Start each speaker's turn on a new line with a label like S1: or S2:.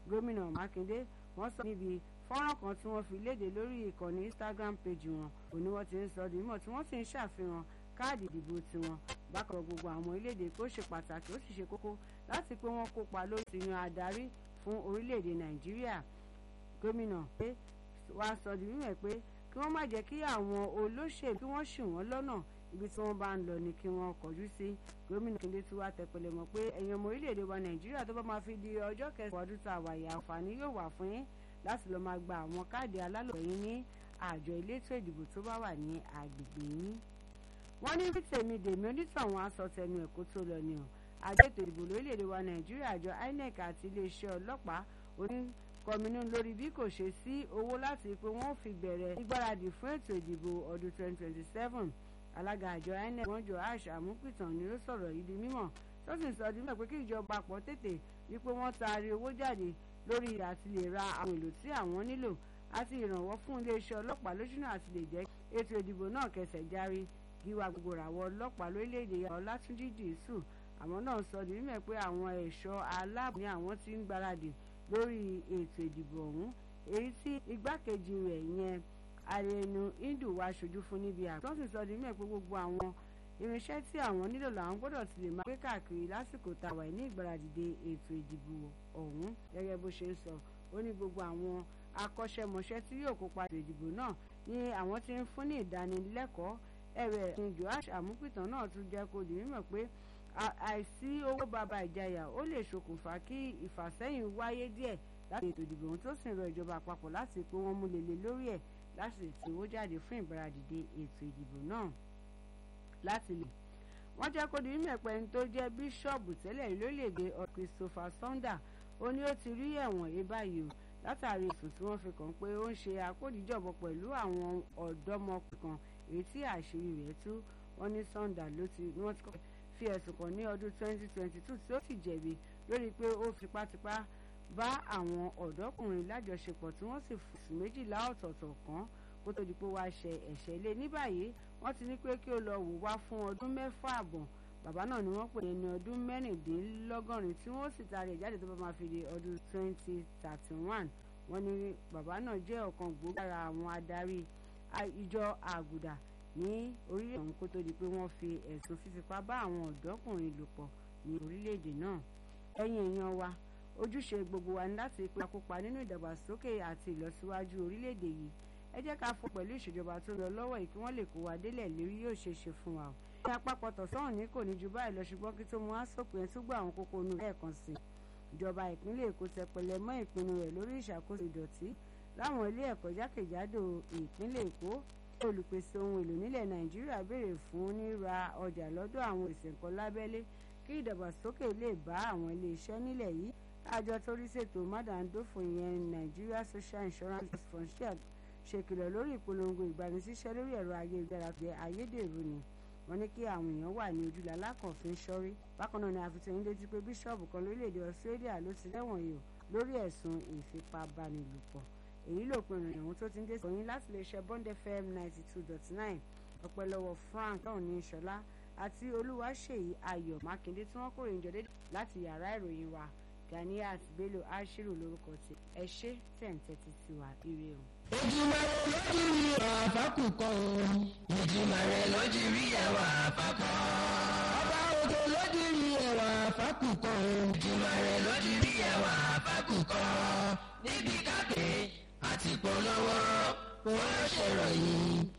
S1: gómìnà mákindé wọ́n sọ níbi fọ́nrán kan tí wọ́n fi léde lórí ìkànnì instagram page wọn òní wọ́n ti ń sọ di mímọ̀ tí wọ́n sì ń ṣàfihàn káàdì ìdìbò tiwọn bákan gbogbo àwọn orílẹ̀-èdè kó ṣe pàtàkì ó sì ṣe kókó láti pé wọ́n kópa lórí ti yan adarí fún orílẹ̀-èdè nàìjíríà gómìnà pé wàá sọ di mímọ̀ pé kí wọ́n má jẹ́ kí àwọn olóṣèlú kí wọ́n ṣì wọ́n lọ́nà ibi tí wọ́n bá ń lọ ni kí wọ́n kọjú sí gómìnà Kíndé tí wàá tẹpẹlẹ mọ́ pé ẹ̀yin ọmọ orílẹ̀-èdè wa nàìjíríà tó bá máa fi di ọjọ́ kẹsàn-án ọdún tá a wà yà àǹfààní yóò wà fún yín láti lọ́ọ́ máa gba àwọn káàdì alálòpẹ́ yín ní àjọ elétò ìdìbò tó bá wà ní agbègbè yín. wọ́n ní tèmi dèmi onítàwọn aṣọ tẹnu ẹ̀kọ́ tó lọ ni o àjọ ètò ìdìbò lórílẹ̀‐èdè wa nàìjíríà àjọ INEC àti iléeṣẹ́ ọlọ́pàá oníkọminú lórí bí kò ṣe sí owó láti pé wọ́n fi bẹ̀rẹ̀ ìgbáradì fún ètò ìdìbò ọdún 2027 alága àjọ INEC wọ́n jọ ash amúpìtàn ni ó sọ̀rọ̀ yìí di mímọ̀ tó sì sọ di mímọ̀ pé kí ìjọba pọ̀ tètè wípé wọ́n taari owó jáde lórí àti lè ra àwọn èlò tí àwọn nílò àti ìrànwọ́ fún iléeṣẹ́ ọlọ́pàá lójúnà àti lè jẹ́ ètò ìdìbò náà kẹsẹ̀ járí gíwá gbogbo ràwọ̀ ọlọ́pàá lórílẹ̀‐èdè ọlátúnjí dìísù àwọn náà sọ di mímọ̀ pé àwọn ẹ̀ṣọ́ aláàbò ni àwọn ti ń gbáradì lórí ètò ìdìbò ọ̀hún èyí tí igbákejì rẹ̀ yẹn arẹnu hindu wá ṣojú fún níbi àpò tó sì sọ di mímọ̀ pé gbogbo àwọn irinṣẹ́ tí àwọn nílò làwọn gbọ́dọ̀ ti lè máa gbé káàkiri lásìkò tàwa ní ìgbáradìde ètò ìdìbò ọ̀hún gẹ́gẹ́ bó ṣe ń sọ ó ní gbogbo àwọn akọ́ṣẹ́mọṣẹ́ tí yóò kópa ètò ìdìbò náà ni àwọn ti ń fún ní ìdánilẹ́kọ̀ọ́ ẹ̀rẹ̀ ní joash amúpìtàn náà tún jẹ́ kó di mímọ̀ pé àìsí owó bàbá ìjayà ó lè ṣokùnfà kí ìfàsẹ́yìn wáyé díẹ̀ láti ètò ìdìbò ohun tó sì ń rọ ìjọba àpapọ̀ láti pé wọ́n mú lélẹ̀ lórí ẹ̀ láti tí owó jáde fún ìgbáradìde ètò ìdìbò náà láti lè wọ́n jẹ́ kó di mímọ̀ pé ẹni tó jẹ́ bíṣọ́ọ̀bù tẹ́lẹ̀ lórílẹ̀‐èdè Christopher Sonda ó ní ó ti rí ẹ̀wọ̀n yé báyìí o látàrí ẹ̀sùn tí wọ́n fi kàn pé ó ń ṣe àkódìjọ̀bọ pẹ̀lú àwọn ọ̀dọ́mọkùnrin kan èyí tí àṣírí rẹ̀ tú wọ́n ní Sonda ló ti ní wọ́n ti fi ẹ̀sùn kàn ní ọdún 2022 tí ó sì jẹ̀bi lórí pé ó fipátipá bá àwọn ọ̀dọ́kùnrin lájọṣepọ̀ tí wọ́n sì fòsùn méjìlá ọ̀tọ̀ọ̀tọ̀ kan kó tó di pé wàá ṣe ẹ̀ṣẹ̀ lé ní báyìí wọ́n ti ní pé kí ó lọ wò wá fún ọdún mẹ́fà àbọ̀ bàbá náà ni wọ́n pè ní ẹni ọdún mẹ́rìndínlọ́gọ́rin tí wọ́n sì taari ẹ̀ jáde tó bá máa fi di ọdún 2031 wọ́n ní bàbá náà jẹ́ ọ̀kan gbòógì lára àwọn adarí ìjọ àgùdà ní orílẹ̀ ọ̀hún kó tó di pé wọ́n fi ẹ̀sùn fífipá bá àwọn ọ̀dọ́kùnrin lò pọ̀ ní orílẹ̀-èdè náà ẹ̀yin èèyàn wa ojúṣe gbogbo wa ní láti pé akópa nínú ìdàgbàsókè àti ìlọsíwájú orílẹ̀-èdè yìí ẹ jẹ́ ká fọ pẹ̀lú ìṣèjọba tó lọ lọ́wọ́ yìí kí wọ́n lè kó wa délẹ̀ lérí yóò ṣe é ṣe fún wa o. ní àpapọ̀ tọ̀sán ní kò ní ju báyìí lọ ṣùgbọ́n kí tó mú àsopọ̀ ẹ̀ túgbọ̀ àwọn kókó inú lẹ́ẹ̀kan sí i. ìjọba ìpínlẹ̀ èkó tẹpẹlẹ mọ́ ìpinnu rẹ̀ lórí ìṣàkóso ìdọ̀tí láwọn ilé ẹ̀kọ́ jákèjádò ìpínlẹ̀ èkó olùpèsè ohun èlò nílẹ̀ nàìjíríà béèrè fún níra ọjà lọ́dọ̀ àwọn èsì nǹkan lábẹ́lé kí ìdàgbàsókè lè bá àwọn ilé iṣẹ́ nílẹ̀ yìí àjọ tó rí ṣètò mádàndófò ìyẹn Nigeria Social Insurance Fund ṣèkìlọ̀ lórí ìpolongo ìgbanisíṣẹ́ lórí ẹ̀rọ ayélujára jẹ́ ayédèrú ni wọ́n ní kí àwọn èèyàn wà ní ojúlé alákànfin sọ́rí bákan náà ni àfitẹ́yìn létí pé bíṣọ́ọ̀bù kan lórílẹ̀‐èdè Australia ló ti lẹ́wọ̀n yìí lórí ẹ̀sùn ìfipábánilòpọ̀ èyí ló pinnu ìrìn tó ti ń dé sọyìn láti lè ṣe Bond FM ninety two dot nine ọpẹ́ lọ́wọ́ Frank náà ní ìṣọlá àti olúwaṣèyí ayọ̀ mákindé tí wọ́n kórè ìjọ dédé láti yàrá ìròyìn wa Ganiat Bello Ashiru lórúkọ tí ẹ ṣe tẹ̀ǹtẹ̀tì sí wa ire o.
S2: ìjìmọ̀ rẹ̀ lójú rí àfákùkọ ìjìmọ̀ rẹ̀ lójú rí ẹwà àfákọ. ọba òkè lójú rí ẹwà àfákùkọ ìjìmọ̀ rẹ̀ lójú rí ẹwà àfákùkọ. níbi kápẹ́ àti polówó wọ́n ṣèròyìn